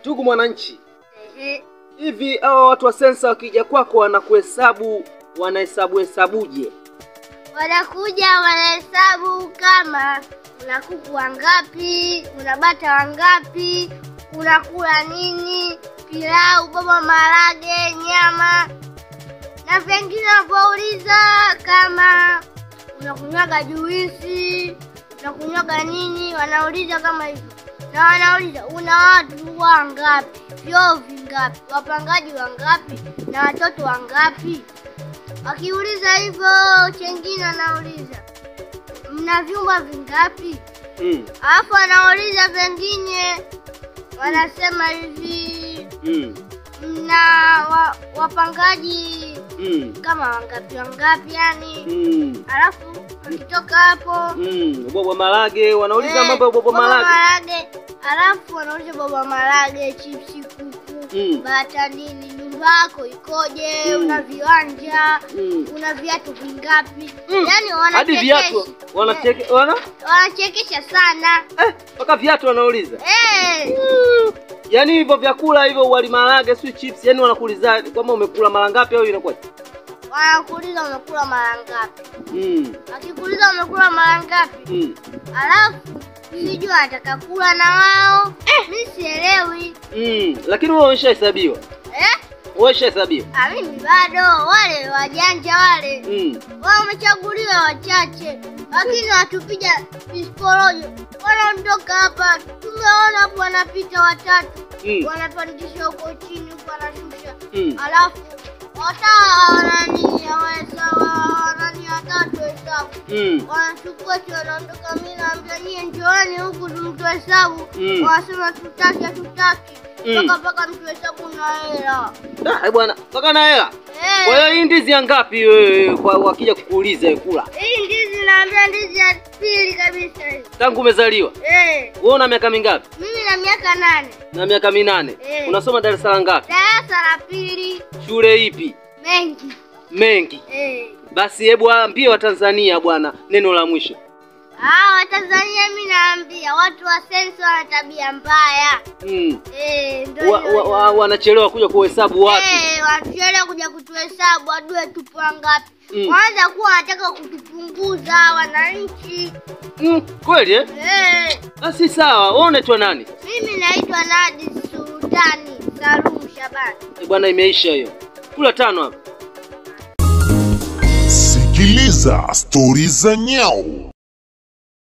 Ndugu mwananchi, Ehe. hivi hawa watu wa sensa wakija kwako wanakuhesabu wanahesabu hesabuje? Wanakuja wanahesabu kama una kuku wangapi, una bata wangapi, unakula nini, pilau, boba, marage, nyama na vingine. Wanapouliza kama unakunywaga juisi, unakunywaga nini, wanauliza kama hivyo, na wanauliza una watu wangapi, vyoo vingapi, wapangaji wangapi, na watoto wangapi. Wakiuliza hivyo, chengine wanauliza mna vyumba vingapi, Mm. alafu wanauliza pengine, wanasema hivi Mm. mna wa, wapangaji Mm. kama wangapi wangapi, yani Mm. alafu wakitoka hapo Mm. Bobo marage wanauliza eh, mambo ya bobo marage. marage, alafu wanauliza boba marage, chipsi, kuku, Mm. bata, nini, nyumba yako ikoje, Mm. una viwanja Mm. una viatu vingapi? Mm. Yani Hadi viatu wanachekesha wanacheke wana wanachekesha sana eh, mpaka viatu wanauliza. eh. Mm. Yaani hivyo vyakula hivyo wali marage si chips, yani wanakuuliza kwamba umekula mara ngapi au inakuwa? Wanakuuliza umekula mara ngapi, Mm. wakikuuliza umekula mara ngapi, Mm. alafu sijui anataka kula na wao mi sielewi Mm. Lakini wewe umeshahesabiwa. eh? Wewe umeshahesabiwa. Ah, mimi bado, wale wajanja wale Mm. wao wamechaguliwa wachache, lakini watupiga visporojo wanaondoka hapa. Tumeona hapo wanapita watatu Mm. wanapandisha huko chini huko wanashusha Mm. alafu wata wanani hawahesabu wanani watatu hesabu Mm. wanachukua tu wanaondoka. Mimi naambia nyie njooni huku tumtu hesabu, Mm. wanasema tutaki, hatutaki Mm. mpaka mpaka mtu hesabu na hela Ah, eh bwana, mpaka na hela. Eh, Kwa hiyo hii ndizi ya ngapi wewe kwa wakija kukuuliza wewe kula? hii ndizi naambia ndizi ya pili kabisa hii. Tangu umezaliwa. Eh, Wewe una miaka mingapi? mimi na miaka nane Na miaka minane. Eh. Unasoma darasa la ngapi? darasa la pili Shule ipi? mengi Mengi. eh. Basi hebu waambie Watanzania bwana neno la mwisho. Ah, Watanzania mi naambia watu wa sensa wana tabia mbaya Mm. eh, ndio Wa, hiyo wa, hiyo. wa, wanachelewa kuja kuhesabu watu. Eh, wachele kuja kutuhesabu adue tupo wangapi. Mm. Wanaweza kuwa wanataka kutupunguza wananchi. Mm, kweli eh? Eh, Basi sawa. Wewe unaitwa nani? mimi naitwa Nadi Sultani Salum Shabani. Eh, bwana imeisha hiyo. Kula tano hapa. Sikiliza stori za nyau.